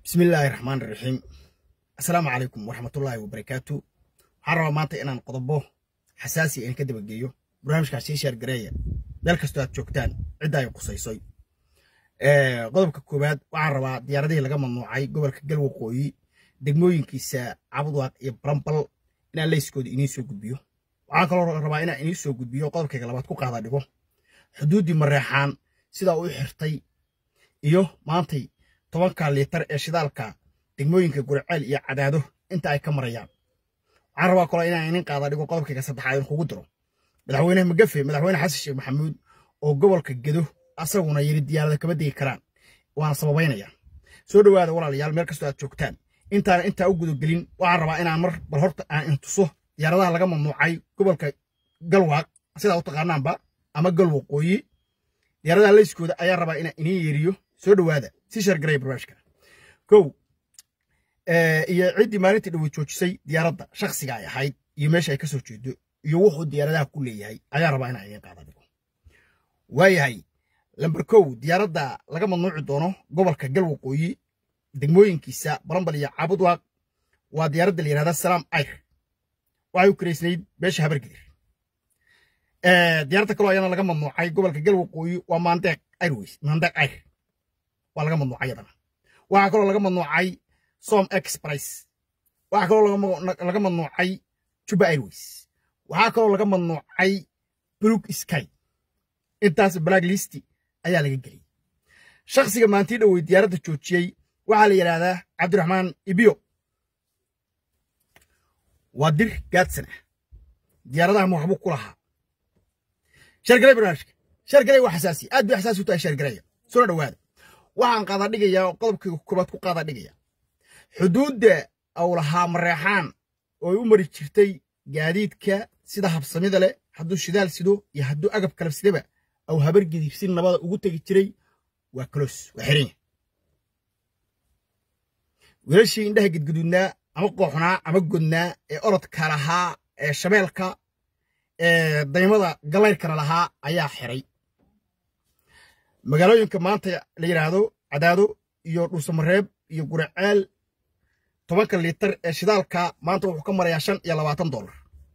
bismi illaahi raxmaan iraxiim assalaamu calaykum waraxmatullaahi wabarakaatu waxaan rabaa maanta inaan qodobo xasaasi aan ka dabageeyo barnaamijkaas sii sheergareeya meel kastoo aad joogtaan cidda ay qusaysoy qodobka koowaad waxaan rabaa diyaaradihii laga mamnuucay gobolka galwaqooyi degmooyinkiisa cabudwaaq iyo balambal inaan leyskooda iniin soo gudbiyo waxaan kaloo rabaa inaan iniin soo gudbiyo qodobkayga labaad ku qaada dhigo xuduuddii mareexaan sidaa u xirtay iyo maantay tobanka liitar ee shidaalka degmooyinka gurceel iyo cadaado inta ay ka marayaan waxaan rabaa kaloo inaan inin qaada dhigo qodobkayga saddexaad in kugu diro madaxweyne magafe madaxweyne xasan sheekh maxamuud oo gobolka gedo asaguna yiri diyaarada kama degi karaan waana sababaynaya soo dhowaada walaalayaal meel kastoo aad joogtaan intaana intaa u gudagelin waxaan rabaa inaan mar bal horta aan intuso diyaaradaha laga mamnuucay gobolka galwaaq sidaa u taqaanaanba ama galwaqooyi diyaaradaha leyskooda ayaan rabaa inaan iniin yeeriyo soo dhowaada si shargaraya barnaamijka kow iyo ciddii maalintii dhawe joojisay diyaaradda shakhsiga ay ahayd iyo meesha ay ka soo jeedo iyo wuxuu diyaaradaha ku leeyahay ayaan rabaa inaan idiin qaada dhigo waayahay lamber kow diyaaradda laga mamnuuci doono gobolka galwaqooyi degmooyinkiisa balambal iyo caabudwaaq waa diyaaradda la yihahda salaam ayr waxay u karaysnayd beesha habargedir diyaaradda kaloo ayana laga mamnuucay gobolka galwaqooyi waa maandeeq airways maandeeq ayr waa laga mamnuucay yadana waxaa kaloo laga mamnuucay som express waxaa kaloo laga mamnuucay juba airways waxaa kaloo laga mamnuucay bluk sky intaas black list ayaa laga geliyey shakhsiga maantii dhowey diyaaradda joojiyey waxaa la yidhaahdaa cabdiraxmaan ibiyo waa dir gaadsan ah diyaaradaha waxbuu ku lahaa sheergalay barnaamijka sheergalay waa xasaasi aad bay xasaasi u tahay sheergalaya soo dhowaada waxaan qaada dhigayaa oo qodobkayga koobaad ku qaada dhigaya xuduudda au lahaa mareexaan oo ay u mari jirtay gaadiidka sida habsamida leh hadduu shidaal sido iyo hadduu agab kala sidaba au habargidib si nabada ugu tegi jiray waa kaloos waa xiranya wiilashii indhaha gidguduudnaa ama qooxnaa ama godnaa ee orodka lahaa ee shabeelka ee daymada galayrkana lahaa ayaa xiray magaalooyinka maanta la yidhaahdo cadaado iyo dhuusamareeb iyo guraceel tobanka liitar ee shidaalka maanta wuxuu ka marayaa shan iyo labaatan dollar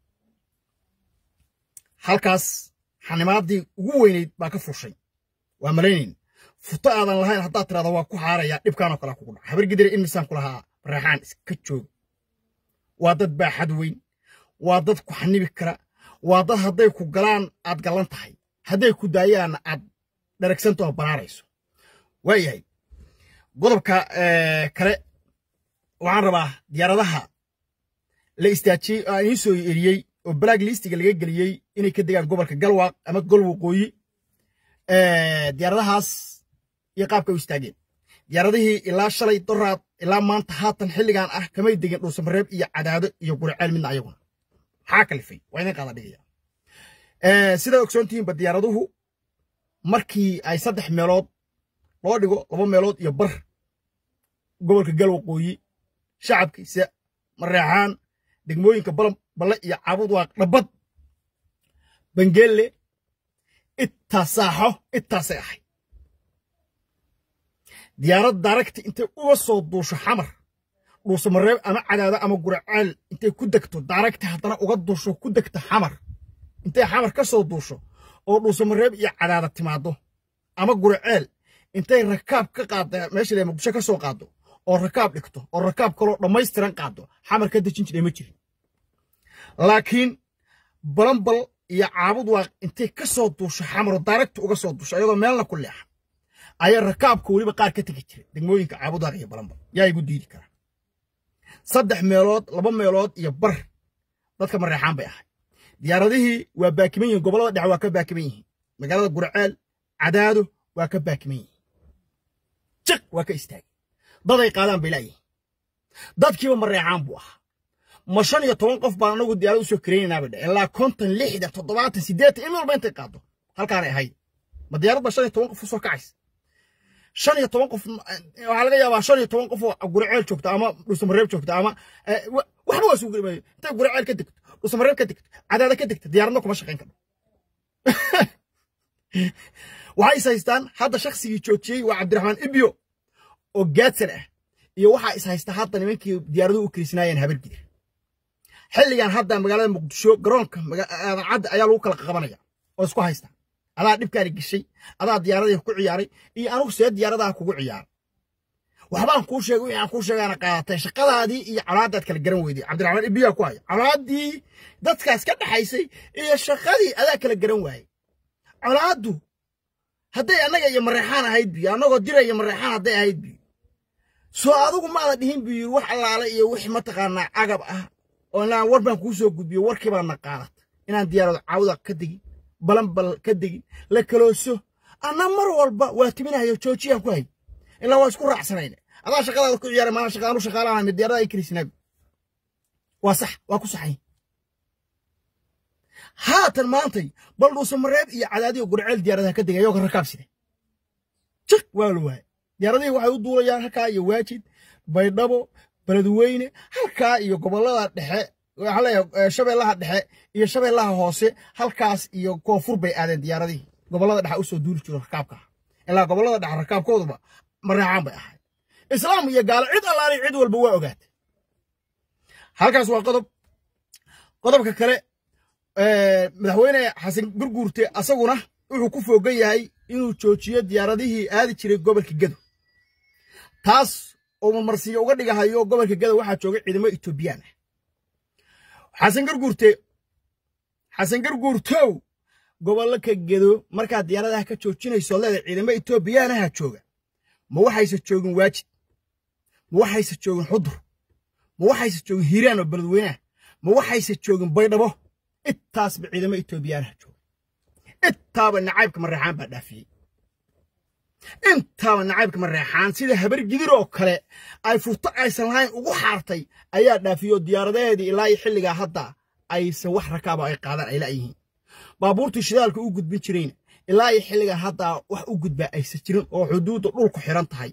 halkaas xanimaadii ugu weynayd baa ka fushay waa malaynayn futo aadan lahayn haddaad tirahdo waa ku xaaraya dhibkaanoo kale kugu dhaca habargidira in misaan ku lahaa raexaan iska jooga waa dad baaxad weyn waa dad ku xanibi kara waa dad hadday ku galaan aad gallan tahay hadday ku daayaanna aad dharagsantaoo baraarayso waayahay qodobka kale waxaan rabaa diyaaradaha la istaajiyey oo aan iin soo eriyey oo black listiga laga geliyey inay ka degaan gobolka galwaaq ama golwaqooyi diyaaradahaas iyo qaabka u istaageen diyaaradihii ilaa shalay doraad ilaa maanta haatan xilligan ah kamay degin dhuusamareeb iyo cadaado iyo guriceel midna ayaguna maxaa kalifay waa idin qaada dhigaya sidaa ogsoontihiinba diyaaraduhu markii ay saddex meelood loo dhigo laba meelood iyo bar gobolka galwaqooyi shacabkiisa mareexaan degmooyinka balle iyo caabudwaaq dhabbad bangeelle ittaasaaxo ittaasay ahay diyaarad daaragti intay uga soo duusho xamar dhuusamareeb ama cadaado ama guraceel intay ku degto daaragti haddana uga duusho ku degto xamar intay xamar ka soo duusho oo dhuusamareeb iyo cadaada timaaddo ama guraceel intay rakaab ka qaadda meesha le muqdisho ka soo qaaddo oo rakaab dhigto oo rakaab kaloo dhammaystiran qaaddo xamar ka dejin jiray ma jirin laakiin balambal iyo caabudwaaq intay ka soo duusho xamaro daaragti uga soo duusho iyadoo meelna ku leexa ayaa rakaabka weliba qaar ka tegi jiray degmooyinka caabudwaaq iyo balambal yaa igu diidi karaa saddex meelood laba meelood iyo bar dadka mareexaan bay ahay diyaaradihii waa baakiman yihiin gobollada dhexe waa ka baakiman yihiin magaalada gurceel cadaado waa ka baakiman yihiin jiq waa ka istaagay daday qaadaan bay laayihiin dadkiiba mareexaan buu ahaa ma shan iyo toban qof baan anagu diyaarad usoo karaynaynaa bay dhe ilaa konton lixdan toddobaatan siddeetan in walba intay qaado halkaanay ahayd ma diyaarad baa shan iyo toban qof usoo kacaysa shan iyo toban qof waxaa laga yaabaa shan iyo toban qof oo guraceel joogta ama dhuusamareeb joogta ama waxba waa sugu intay guraceel ka degto dhuusamareeb ka degto cadaada ka degto diyaaradna kuma shaqayn karno waxay is haystaan hadda shaksigii joojiyey waa cabdiraxmaan ibyo oo gaadsan ah iyo waxaa is haysta hadda nimankii diyaaraduhu u kirisnaayeen habargidir xilligan hadda magaalada muqdisho garoonka cadda ayaa lagu kala qabanaya oo isku haysta adaa dhibkaani geshay adaa diyaaradii ku ciyaaray iyo anugu see diyaaradaha kugu ciyaaray waxbaan kuu sheegay wixii aan kuu sheegaana qaadatay shaqadaadii iyo colaadaad kala garan weyday cabdiraxmaan ibiyaa ku haya colaadii dadkaas ka dhaxaysay iyo shaqadii adaa kala garan waayey colaaddu hadday annaga iyo mareexaan ahayd biyo annagoo dira iyo mareexaan hadday ahayd biyo soo adigu maada dhihin buu yiri wax allaale iyo wix mataqaanaa cagab ah oo inaan war baan kuu soo gudbiyo warkii baadna qaadat inaan diyaarado caawda ka degin balanbal ka degin la kalooso anna mar walba waa timinahayo joojiyaan ku hay ilaa waa isku raacsanayna adaa shaqadaada ku ciyaaray maana shaqaanu shaqaalaana mid diyaarada ay karisnaabi waa sax waa ku saxay haatan maantay bal dhuusa mareeb iyo cadaadiyo gurceel diyaaradaha ka degay ayagoo rakaabside jiq waa la waayay diyaaradihii waxay u duulayaan halkaa iyo waajid baydhabo beledweyne halkaa iyo gobollada dhexe waxaa leeyahay shabeellaha dhexe iyo shabeellaha hoose halkaas iyo koonfur bay aadeen diyaaradihii gobollada dhexe usoo duuli jiro rakaabka ilaa gobollada dhexe rakaabkooduba mareexaan bay ahayd islaam iyo gaalo cid allaali cid walba waa ogaatay halkaas waa qodob qodobka kale madaxweyne xasan gurguurte asaguna wuxuu ku foogan yahay inuu joojiyo diyaaradihii aadi jiray gobolka gedo taas oo marmarsiyo uga dhigahayo gobolka gedo waxaa jooga ciidamo etoobiyaan ah xasan garguurte xasan garguurtow gobolka gedo markaad diyaaradaha ka joojinayso leeda ciidamo etoobiyaanaha jooga ma waxayse joogin waajid ma waxayse joogin xudur ma waxayse joogin hiiraan oo beledweyneah ma waxayse joogin baydhabo intaasba ciidamo etoobiyaanaha jooga intaaba nacaybka mareexaan baa dhaafiyey intaaba nacaybka mareexaan sida habar gidir oo kale ay furto aysan lahayn ugu xaartay ayaa dhaafiyey oo diyaaradaheedii ilaa iyo xilligaa hadda aysan wax rakaaba ay qaadaan ay la'yihiin baabuurtii shidaalka u gudbin jirayna ilaa iyo xilligaa haddaa wax u gudbaa aysan jirin oo xuduudda dhulku xiran tahay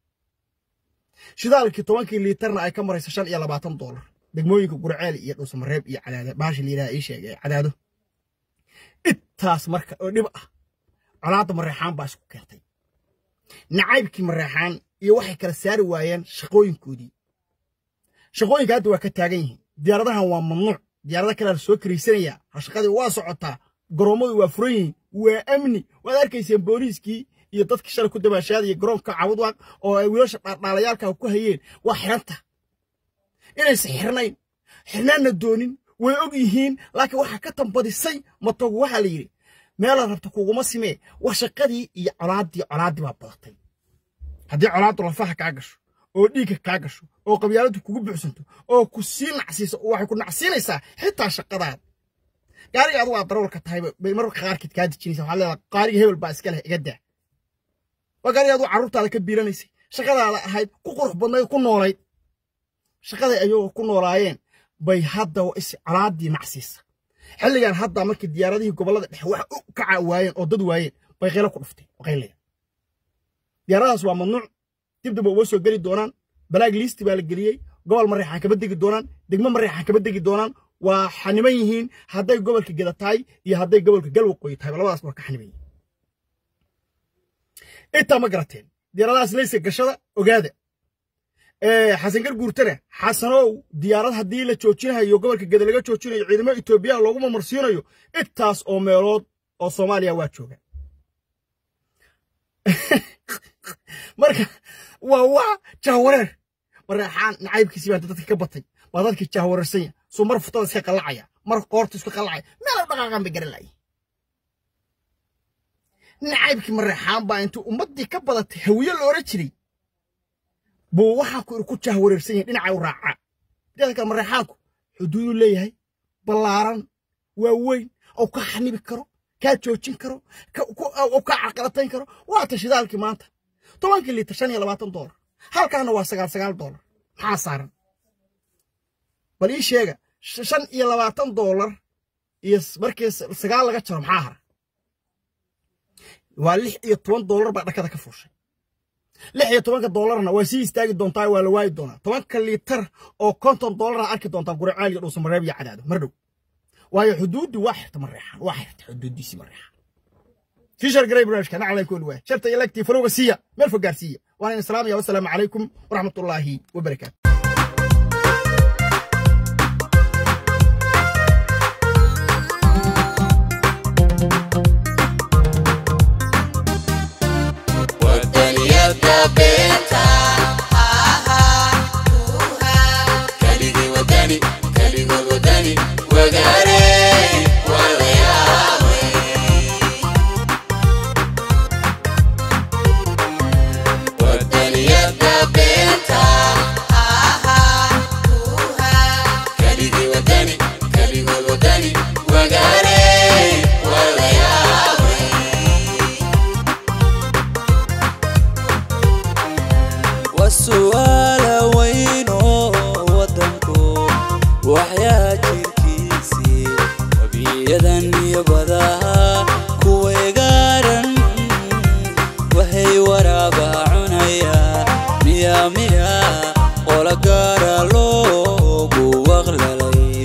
shidaalkii tobankii liitarna ay ka marayso shan iyo labaatan doolar degmooyinka gurceel iyo dhuusamareeb iyo cadaado baasha layidhaha ii sheegay cadaado intaas marka oo dhib ah colaadda mareexaan baa isku keentay nacaybkii mareexaan iyo waxay kala saari waayeen shaqooyinkoodii shaqooyinka hadda waa ka taagan yihiin diyaaradahan waa mamnuuc diyaarada kalea la soo karaysanayaa hashaqadii waa socotaa garoommadu waa furan yihiin waa amni waad arkayseen booliiskii iyo dadkii shalay ku dabaashaadaya garoonka cabudwaaq oo ay wiilasha dhaardhaalayaalka ku hayeen waa xiranta inaysan xirnayn xirnaanna doonin way og yihiin laakiin waxaa ka tambadisay matogu waxaa la yidhi meelaad rabta kuguma simee waa shaqadii iyo colaaddii colaaddii baa badatay haddii colaaddu lafaha kaa gasho oo dhiigga kaa gasho oo qabyaaladdu kugu buuxsanto oo ku sii nacsiiso waxay ku nacsiinaysaa xitaa shaqadaada gaariga adugu aad darawalka tahay bay mararka qaarkeed kaa dejinaysa waxaa leedahay qaariga hebel baa iska leh iga daa waa gaariga adugu carruurtaada ka biiranaysay shaqadaada ahayd ku qurux badnayd ku noolayd shaqaday ayagoo ku noolaayeen bay hadda is colaaddii nacsiisa xilligan hadda markii diyaaradihii gobollada dhexe wax u kaca waayeen oo dad waayeen bay qaylo ku dhuftay qaylaya diyaaradahaas waa mamnuuc dibdib uga soo geli doonaan balaag liisti baa la geliyey gobol mareexaan kama degi doonaan degmo mareexaan kama degi doonaan waa xaniban yihiin hadday gobolka geda tahay iyo hadday gobolka galwaqooyi tahay labadaas waa ka xaniban yihiin intaa ma garateen diyaaradahaas leysa gashada ogaada xasan garguurtana xasanow diyaarad haddii la joojinayo gobolka geda laga joojinayo ciidamo etoobiya loogu mamarsiinayo intaas oo meelood oo soomaaliya waa jooga marka waa waa jahwareer mareexaan nacaybkiisii baa dadka ka batay waa dadkii jahwareersanya suu mar futada iska qallacaya mar qoorta iska qallacaya meela dhaqaaqan bay garan laayay nacaybkii mareexaan baa intuu ummaddii ka badatay hawiye la odhan jiray buu waxaa ku ku jahwareersan yahay dhinacay u raacaa mideeda kale mareexaanku xuduuduu leeyahay ballaaran waa weyn oo ka xanibi karo kaa joojin karo oo kaa carqalatayn karo waa ta shidaalkii maanta tobankii liitar shan iyo labaatan doolar halkaana waa sagaal sagaal doolar maxaa saaran bal ii sheega shan iyo labaatan doolar iyo markii sagaal laga jaro maxaa hara waa lix iyo toban doolar baa dhakada ka fuushay lix iyo tobanka doolarna waa sii istaagi doontaa waa la waayi doonaa tobanka liitar oo konton doolara arki doontaa guraceel iyo dhuusamareeb iyo cadaado mar dhow waayo xuduuddi waa xirta mareexaan waa xirta xuduuddiisii mareexaan sii sheergaray barnaamijka nacalay kool waa sharta iyo lagtii falowga siiya meel fog gaarsiiya waana in salaamaya wasalaamu calaykum waraxmatullaahi wabarakaatu wadaniyada beenta kaligii wadani kaligood wadani wagaare wadayaabay wadaniyada beenta kaligii wadani kaligood wadani wagaare wadayaabay wasu'aala weyno wadanku waxyaa jirkiisii wabiyadan iyo badaha kuweegaaran waxay waraaba cunaya miya miya qola gaara loogu waqlalay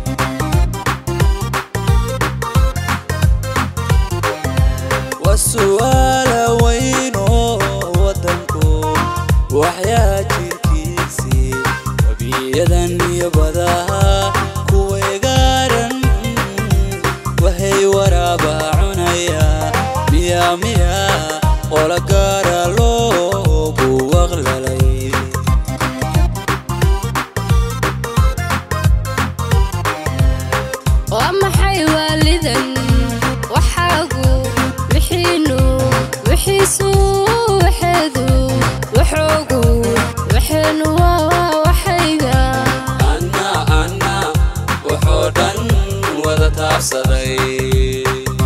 wasu'aala weyno wadanku waxyaa jirkiisii wabiyadan iyo badaha kuweegaaran waxay waraaba cunaya miya miya qola gaara loogu waqlalay waa maxay waalidan waxaagu wixiinu wixiisu waxeedu waxoogu waxeenu waa waxayga anna anna wuxuu dhan wada taabsaday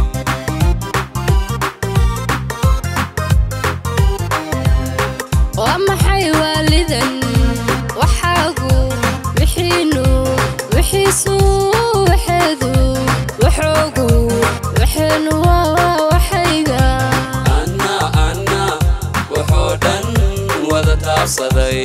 waa maxay waalidan waxaagu wixiinu wixiisu waxeedu waxoogu waxeenu waa waxayga anna anna wuxuu dhan wada taabsaday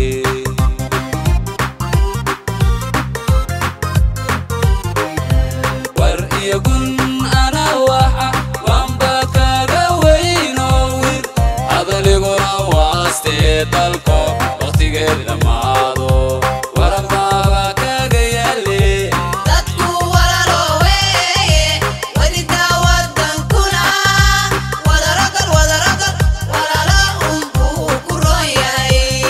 war iyo gun ana waxa waanba kaga weyno wir adaliguna waastee dalko wakhtigeed dhammaado waranbaaba kaga yaale dadku walaalooweeye welidaa wadankuna wadarogal wadarogal walaala unbuu ku roon yahay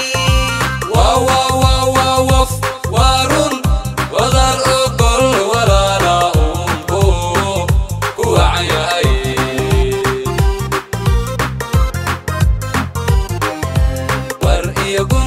wwwwwf warun wadar ogol walaala unbu ku wacan yahay war iyo gun